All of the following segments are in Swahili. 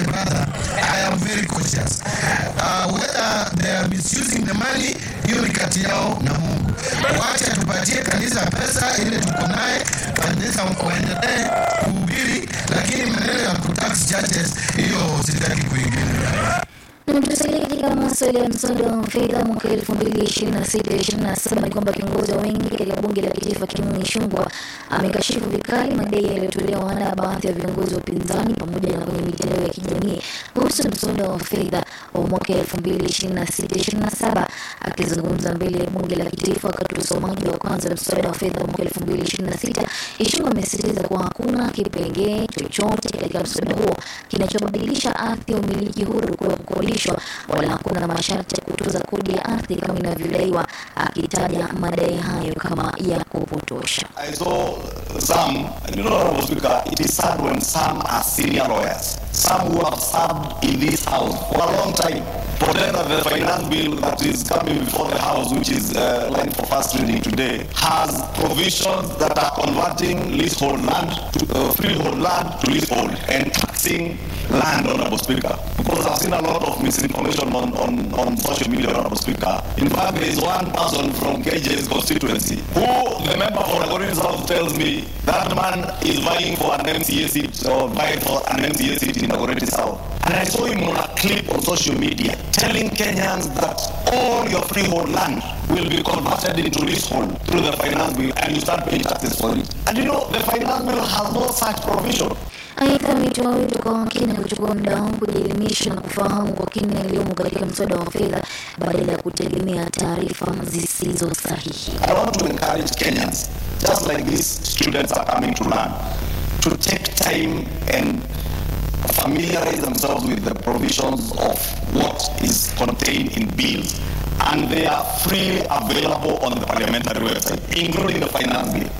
my brother, I am very cautious. Uh, whether they are misusing the money, hiyo ni kati yao na Mungu. Wacha tupatie kanisa pesa ile tuko naye, kanisa waendelee kuhubiri, lakini maneno ya kutax churches, hiyo sitaki kuingilia. Na tusalie katika masuala ya mswada wa fedha mwaka elfu mbili ishirini na sita ishirini na saba ni kwamba kiongozi wa wengi katika bunge la kitaifa Kimani Ichung'wah amekashifu vikali madai yaliyotolewa na baadhi ya viongozi wa upinzani pamoja na kwenye mitandao ya kijamii kuhusu mswada wa fedha wa mwaka elfu mbili ishirini na sita ishirini na saba. Akizungumza mbele ya bunge la kitaifa wakati wa usomaji wa kwanza wa mswada wa fedha wa mwaka elfu mbili ishirini na sita Ichung'wah amesisitiza kuwa hakuna kipengee chochote katika mswada huo kinachobadilisha ardhi ya umiliki huru kuwa kukodishwa wala hakuna masharti ya kutoza kodi ya ardhi kama inavyodaiwa, akitaja madai hayo kama ya kupotosha. I saw some, and you know, Honorable Speaker, it is sad when some are senior lawyers, some who have served in this house for a long time. Pretend that the finance bill that is coming before the house, which is uh, lined for first reading today, has provisions that are converting leasehold land to uh, freehold land to leasehold and taxing land, Honorable Speaker. Because I've seen a lot of misinformation on, on, on social media, Honorable Speaker. In fact, there is one person from KJ's constituency who, the member for Nagorno South, tells me that man is vying for an MCA seat or vying for an MCA seat in Nagorno South. And I saw him on a clip on social media telling Kenyans that all your freehold land will be converted into leasehold through the finance bill and you start paying taxes for it. And you know, the finance bill has no such provision. Aidha, ametoa wito kwa Wakenya kuchukua muda wao kujielimisha na kufahamu kwa kina yaliyomo katika mswada wa fedha badala ya kutegemea taarifa zisizo sahihi. I want to encourage Kenyans, just like these students are coming to learn, to take time and familiarize themselves with the provisions of what is contained in bills. And they are freely available on the parliamentary website, including the finance bill.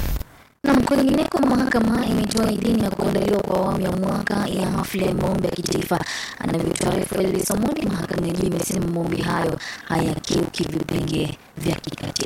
Na kwingineko, mahakama imetoa idhini ya kuandaliwa kwa awamu ya mwaka ya hafla ya maombi ya kitaifa. Anavyotaarifu Elvis Omondi, mahakama ya juu imesema maombi hayo hayakiuki vipengee vya kikatiba.